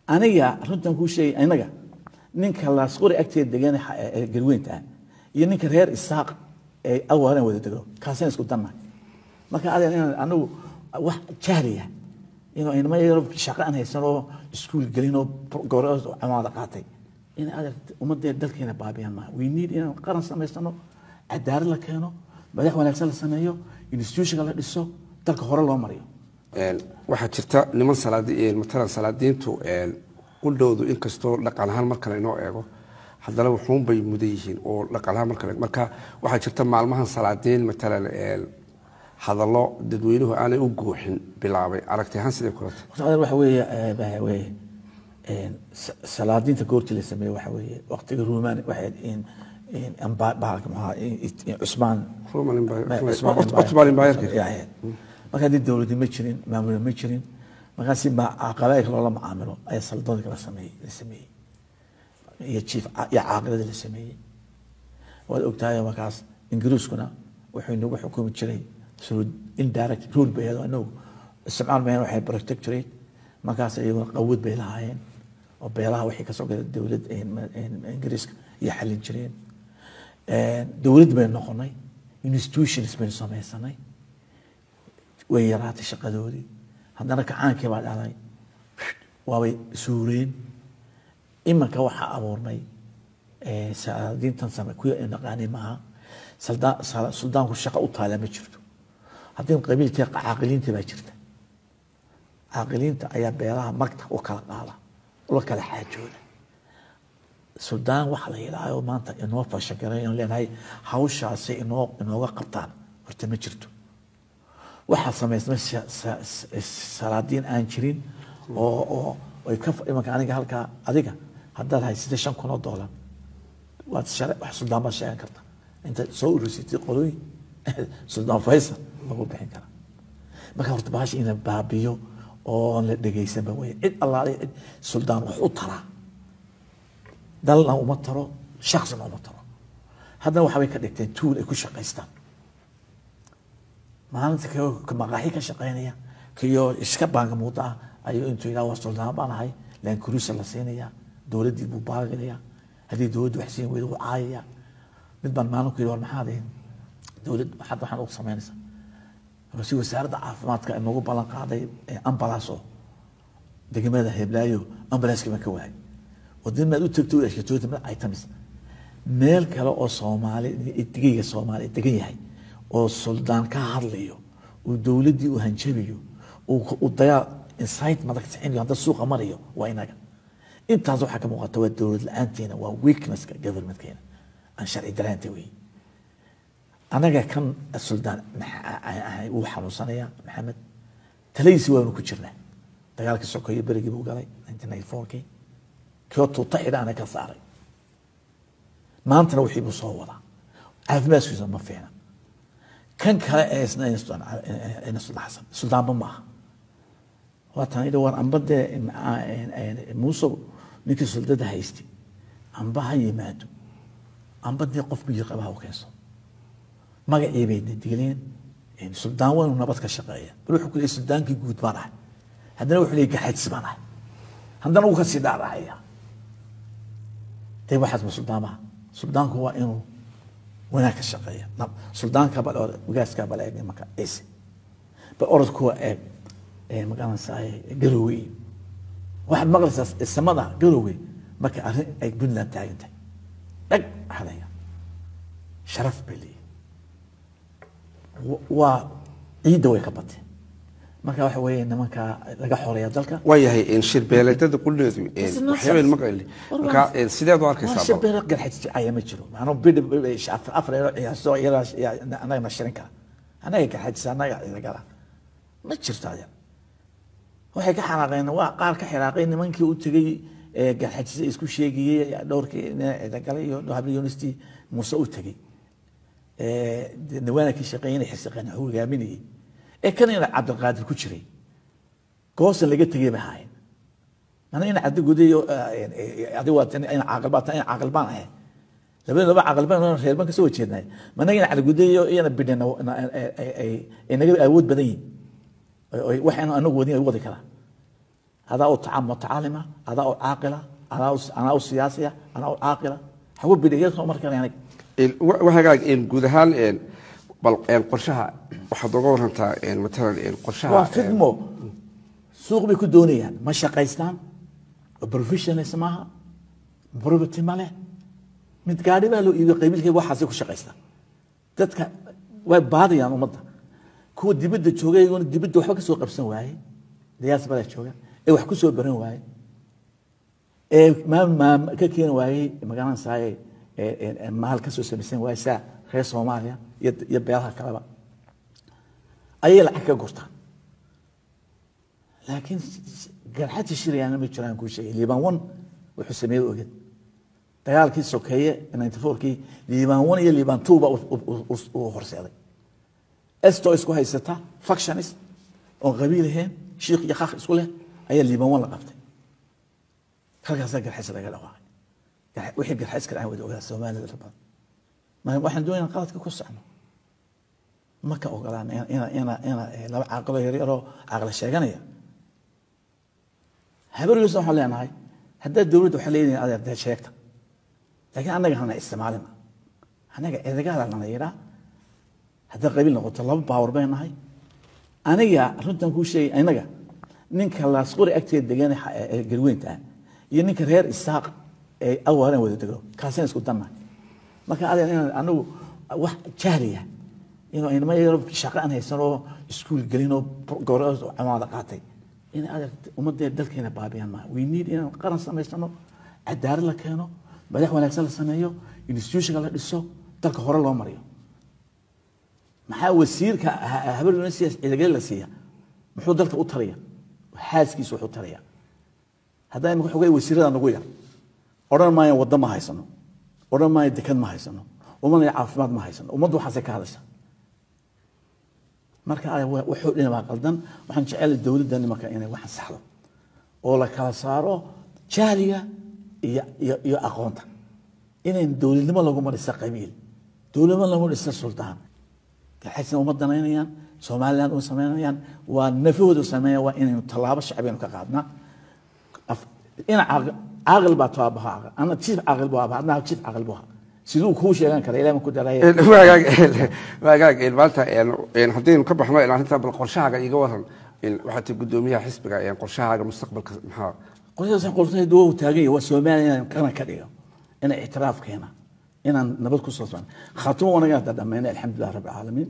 aniga runtan kuu sheegay inaga ninka laasqori agteeda degan ee galweynta ah iyo ninka reer isaaq ee awaalan wada dego kaasina isku dannahay marka adeer inaan anagu wax jahliya inuu inama yaro shaqo aan haysan oo iskuul gelin oo gobor camaada qaatay in adeer ummadee dalkeena baabiyaan maaha we need inaan qaran samaysano cadaalad la keeno madax wanaagsan la sameeyo institutionka la dhiso dalka hore loo mariyo waxaa jirta niman salaadi matalan salaadiintu qudhowdu inkastoo dhaqan ahaan marka laynoo eego haddana wuxuunbay mudan yihiin oo dhaqan ahaan marka marka waxaa jirta maalmahan salaadiin matalan hadallo dadweynuhu aanay u guuxin bilaabay aragti ahaan sidee kulata horta adeer waxa weeye waxa weeye salaadiinta goortii la sameeyey waxa weeye waqtiga ruumaan waxay in in amba bahalka maxaa cusmaan Ottoman Empire-ka. marka haddii dowladdi ma jirin maamulna ma jirin markaasi ma qabaa'ilka loola macaamilo ayaa saldoonka la sameeyey la sameeyey iyo jiif iyo caaqilada la sameeyey waad ogtahay markaas ingiriiskuna wuxuu inagu xukumi jiray through indirect rule bay ahayd inagu isticmaal mayeen waxay protectorate markaas iyaguna qawad bay lahaayeen oo beelaha wixii kasoo gala dowlad ingiriiska iyo xallin jireen dowlad baynu noqonay institutions baynu samaysanay way yaraatay shaqadoodii haddana kacaankii baa dhalay waabay suureen imanka waxaa abuurnay salaadiintan same kuwa ay naqaanay maaha Salda- suldaanku shaqo u taala ma jirto haddii qabiilkii caaqiliinta baa jirta caaqiliinta ayaa beelaha magta u kala qaada ula kala xaajooda suldaan waxa la yidhaaho maanta inoo fashagaray aan leenahay hawshaasi inoo inooga qabtaan horta ma jirto waxaa samaysmay sa- sa- sa- salaadiin aan jirin oo oo ay ka imanka aniga halkaa adiga haddaad haysatay shan kun oo doolar waad share wax suldaan baad sheegan karta inta soo urursatay qolooyin suldaan faysal lagu bixin karaa marka horta bahash ina baabiyo oo la dhegaysanba wey cid allaale cid suldaan wax u taraa dalna uma taro shaksina uma taro haddana waxbay ka dhigteen tuul ay ku shaqaystaan maalinta ka maqaaxi ka shaqaynaya kiyo iska baangamuuda ah ayuu intuu yidhaha waa suldaan baan ahay laan kurusa la siinaya dowladdii buu baaginaya haddii dowladdu wax siin weyda wuu caayaya mid baan maalin ku yidhi war maxaad ihin dowlad waxaad waxaan ugu samaynaysaa si wasaaradda caafimaadka inagu ballan qaaday ambalaas oo degmada heblaayo ambalaaska baan ka waayay wadin maad u tagto u eshkatoota mid items meel kale oo soomaali digayga soomaali degan yahay oo suldaan ka hadlayo uu dowladdii u hanjabiyo uu dayaa insight madag sixinayo hadda suuqa marayo waa inaga intaas waxaa ka muuqata waa dowlad la-aanteena waa weaknesska governmentkeena aan sharci daraanta wey anaga kan suldaan wuu xanuunsanaya maxamed taladiisi waanu ku jirnaa dagaalkii sokeeye berigii buu galay nineteen ninety fourkii kio tuuta xidhaana ka saaray maantana wixii buu soo wadaa caafimaadkiisa ma fiicna kan kale ee isna ina suldaan xasan suldaanba ma aha waatan idhi war amba dee muusow ninkii suldada haysti amba ha yimaado amba dee qof biyo qabaha u keenso magacii bay dileen suldaan waynu nabad ka shaqeeya bal wuxuu ku leeyay suldaankii guud baan ahay haddana wuxuu leeyay gaxaajis baan ahay haddana wuu ka sii dhaarahaya dee waxaas ma suldaamaha suldaanku waa inuu wanaag ka shaqeeya suldaanka bal wagaaska bal eeg imanka ciise bal orodkuwa eeg magaranaysaa garowey waxaad maqlaysaa samada garowey marka arrin ay puntland taagan tahay dhag hadaya sharaf bay leeyihin waa ciidda way ka bateen marka waxa weeye nimanka laga xoreeya dalka waayahay shirbeeleedada qudheedu waxyaabeen maqayli marka sideed u arkaysaa shabeelo garxajicaya ma jiro maanuu bidh afar eero ciyaaso anagana shirin kara anaga garxajisa anaga idagala ma jirto adeer waxay ka xanaaqeen waa qaar ka xiraaqay nimankii u tegey garxajisa isku sheegayey dhowrkii cidagalay iyo habli university muuse u tegey nawaana ka shaqeeyana xirsiqeen wuxuu hogaaminayay ee kan ina cabdilqaadir ku jiray goosan laga tegay bay ahaayeen mana ina cabdi gudayo adigu waa ina caaqil baa ina caaqil baan ahay labada laba caaqil baan reer baan kasoo wajeednay mana ina cabdi gudayo iyana bidhan ay naga awood badan yihin waxaynu anagu wadin ay wadi karaan adaa u taca- mutacalima adaa u caaqila anaa u- anaa u siyaasiya anaa u caaqila hagu bidhiga soo markan aniga Een, wa- wa hagaag een, guud ahaan een, bal een, qorshaha waxaad oga warantaa een, matalan een, qorshaha waa een, fidmo suuq bay ku doonayaan ma shaqaystaan professionals maaha property ma leh mid gaadhi baa loo iibiyo qabiilkayga waxaasay ku shaqaystaan dadka way baadayaan ummadda kuwa dibadda jooga iyaguna dibadda waxba ka soo qabsan waaye diyaas badaa jooga ee wax ku soo baran waaye ee maam maam ka keeni waayey magaranaysaay maal ka soo samaysan waaye saa reer soomaaliya iyo iyo beelaha kaleba ayay lacag ka gurtaan laakiin garxadii shirayaana ma jiraan kuu sheegay liban one wuxuu sameeyey oged dagaalkii sokeeye ninety fourkii liban one iyo liban two ba uu horseeday esto isku haysata factionist oon qabiil ahayn shiikh iyo khakh isku leh ayaa liban one la qabtay halkaasaa garxaysa laga dhawaaqay Gar- wixii garxays ka dhacay wada ogaa soomaalida la badan marka waxaan doonayna qaladka ku socno ma ka ogolaan ina ina ina ina eh, laba caaqilo yaryaroo caqli sheeganaya habargiisna waxaan leenahay haddaad dowladda waxaa leedahay adeer dee sheegta laakiin annaga hana isticmaalina annaga edegaada lana yidhaa hadday qabiil noqoto laba baawar bay nahay aniga runtan kuu sheegay inaga ninka laasqori agteeda degan ee- ee garweynta ah iyo ninka reer isaaq ee awaaran wada degno kaasina isku dannahay marka adeer inaan anigu wax jahliya inuu inama yaro shaqo aan haysan oo iskuul gelin oo gobor camaada qaatay in adeer ummadee dalkeena baabiyaan maaha we need inaan qaran samaysano cadaalad la keeno madax wanaagsan la sameeyo institutionka la dhiso dalka hore loo mariyo maxaa wasiirka ha- habar university ciidagale la siiya muxuu dalka u taraya xaaskiisu wuxuu taraya haddaa imika xogay wasiirada nagu yar odhan maayo waddo ma haysano odhan maayo dekad ma haysano ummadna caafimaad ma haysano ummaddu waxaasay ka hadasha marka ay wa- wuxuu dhina waa qaldan waxaan jecelahay dowladda nimanka inay wax saxdo oo la kala saaro jahliga iyo iyo iyo aqoonta inayn dowladnimo laguma dhisa qabiil dowladnimo laguma dhisa suldaan waxaysan uma danaynayaan somaliland uma samaynayaan waa nafahooda sameeya waa inaynu tallaabo shacbiyanu ka qaadnaa af- ina caaqil caaqil baa too abaha caaqil ana jiif caaqil buu abaha adna jiif caaqil buu ahaa siduu kuu sheegan kara ilaah ma ku daraya Een, wagaag een, wagaag een, maanta een, een, haddaynu ka baxno een, arrinta bal qorshahaaga iga waran een, waxaad tahay guddoomiyaha xisbiga een, qorshahaaga mustaqbalka maxaa qorsadaas qortay duu taagan yahay waa Soomaaliya inaan qaran ka dhigo inaan ictiraaf keena inaan nabad ku soo socon khaatimo wanaga hadda dhammeynay alxamdulilah rabbil caalamiin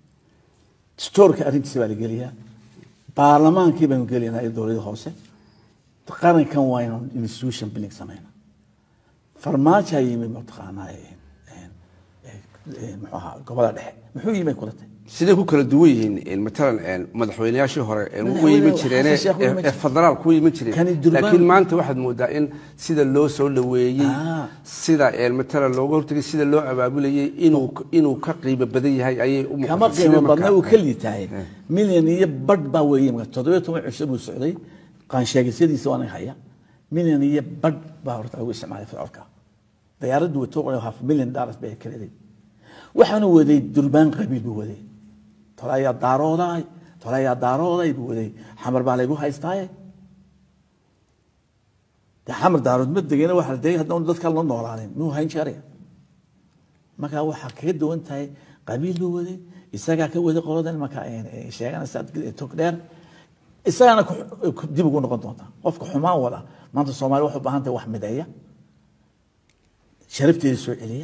stoorka arrintiisa baa la geliyaa baarlamaankii baynu geliynaa iyo dowladda hoose qarankan waa inaan institution building samayna farmaajo ayaa yimid mataqaanaa eh, eh, eh, muxuu ahaa gobolada dhexe muxuu yimid kula tahay siday ku kala duwan yihiin een, matalan een, madaxweynayaashii hore een, u Madaxweyne iman jireen Xasan Sheikh u iman ee jiray. federaal ku iman jireen Kani Durbaan- laakiin maanta waxaad moodaa in sida loo soo dhaweeyey Ah. sida een, matalan looga hortagay sida loo abaabulayay inuu inuu ka qiimo badan yahay ayay u kama muuqataa. qiimo Sidee badna markaa? uu ka liitahay milyan iyo badh baa weeye marka toddobiyo toban cisho buu socday qaansheegisyadiisa waa naga haya milyan iyo badh baa horta lagu isticmaalay ficilka diyaaraddu wato qoray half million dollars bay kaleeday waxaanu waday durbaan qabiil buu waday tole ayaa daarooday tole ayaa daarooday buu waday xamar baa laygu haystaaye dee xamar daarood ma degena waxa la degay haddana dadka la noolaanin muu hayn jeeraya marka waxaa kaga duwan tahay qabiil buu waday isagaa ka waday qoladan marka sheeganaysa tog dheer isagaana ku- ku- dib ugu noqon doonta qofka xumaan wada maanta soomaali waxay u baahan tahay wax mideeya sharafteeda soo celiya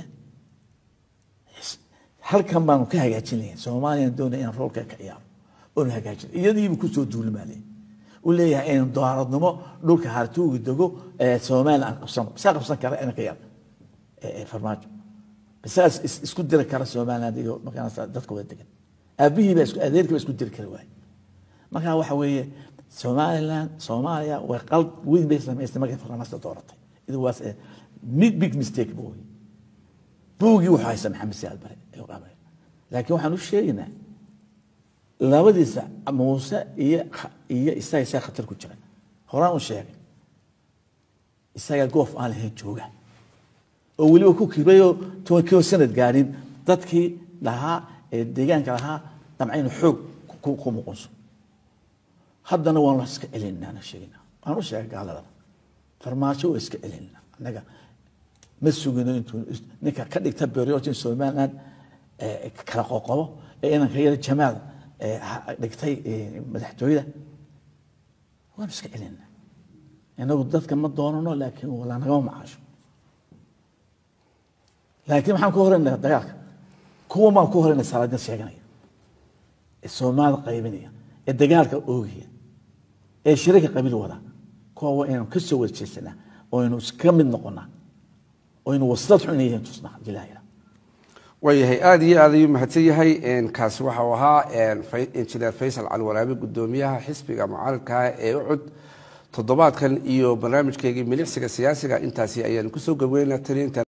halkan baanu ka hagaajinaya soomaaliyan doonaya inaan roolka ka ciyaaro oonu hagaajin iyadiibu kusoo duulimaalay u leeyahay inaan dooradnimo dhulka hartuuga dego ee soomaaliya aan qabsano isaa qabsan kara inanka yar ee- ee farmaajo bisaas is- isku diri kara somaliland iyo markaas dadka wada degan aabihii baa isku adeerkii baa isku diri kari waaye marka waxa weeye somaliland soomaaliya way qalb weyn bay samaystay markay farmaajo dooratay it was a big big mistake buu wey buugii wuxuu haysta maxamed siyaad bare ee u qaabay laakiin waxaan u sheegaynaa labadiisa muuse iyo iyo isaga isaa khatar ku jira horaan u sheegay isaga goof aan lahayn jooga oo weliba ku kibayoo toban kilo sanad gaadhin dadkii lahaa ee deegaanka lahaa damca inuu xoog ku- ku muqunso haddana waan la iska celinaa na sheeginaa aan u sheegay gaalada farmaajo waa iska celina annaga ma sugino intuu ninka ka dhigta beriotin somaliland kala qoqobo ee inanka yar jamaal dhigtay madaxtooyada waan iska celina inagu dadka ma doonano laakiin lanagama macaasho laakiin maxaan ku horeynaa dagaalka kuwa maan ku horeynaa salaadin sheeganaya ee soomaalida qaybinaya ee dagaalka oogaya ee shirika qabiil wada kuwa waa inaynu ka soo wada jeesanaa oo aynu iska mid noqonaa oo aynu waslad xun yihiin tusnaa ilaahay waayahay aada iyo aad ayuu mahadsan yahay kaasi waxau ahaa injineer faysal cali waraabe gudoomiyaha xisbiga mucaaradka ee ucud toddobaadkan iyo barnaamijkeygii milicsiga siyaasiga intaasi ayaanu kusoo gabeynaa tani